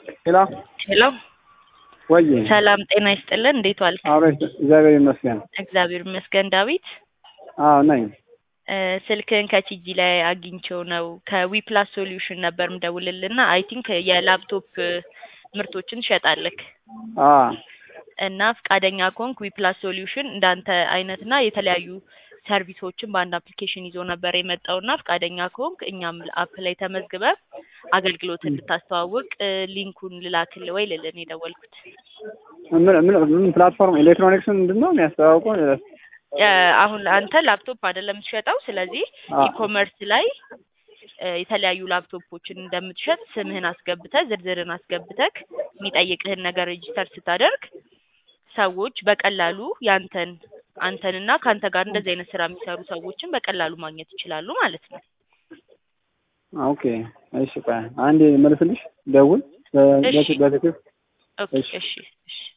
ሄሎ ሄሎ ወይ ሰላም ጤና ይስጥልን። እንዴት ዋልክ? አብረሽ እግዚአብሔር ይመስገን። እግዚአብሔር ይመስገን። ዳዊት አዎ ነኝ። እ ስልክህን ከቲጂ ላይ አግኝቼው ነው ከዊፕላስ ሶሉሽን ነበር ምደውልልና አይ ቲንክ የላፕቶፕ ምርቶችን ትሸጣለህ አ እና ፈቃደኛ ከሆንክ ዊፕላስ ሶሉሽን እንዳንተ አይነትና የተለያዩ ሰርቪሶችን በአንድ አፕሊኬሽን ይዞ ነበር የመጣውና ፈቃደኛ ከሆንክ እኛም አፕ ላይ ተመዝግበ አገልግሎት እንድታስተዋውቅ እ ሊንኩን ልላክል ወይ ልልን የደወልኩት ምን ምን ምን ፕላትፎርም ኤሌክትሮኒክስ ምንድን ነው የሚያስተዋውቀው? እ አሁን አንተ ላፕቶፕ አይደለም የምትሸጠው። ስለዚህ አ ኢኮመርስ ላይ እ የተለያዩ ላፕቶፖችን እንደምትሸጥ ስምህን አስገብተህ ዝርዝርን አስገብተህ የሚጠይቅህን ነገር ሬጂስተር ስታደርግ ሰዎች በቀላሉ ያንተን አንተንና ከአንተ ጋር እንደዚህ አይነት ስራ የሚሰሩ ሰዎችን በቀላሉ ማግኘት ይችላሉ ማለት ነው። ኦኬ እሺ፣ ቆይ አንዴ መልስልሽ፣ ደውል በ- እሺ። በትክክል ኦኬ እሺ። እሺ እሺ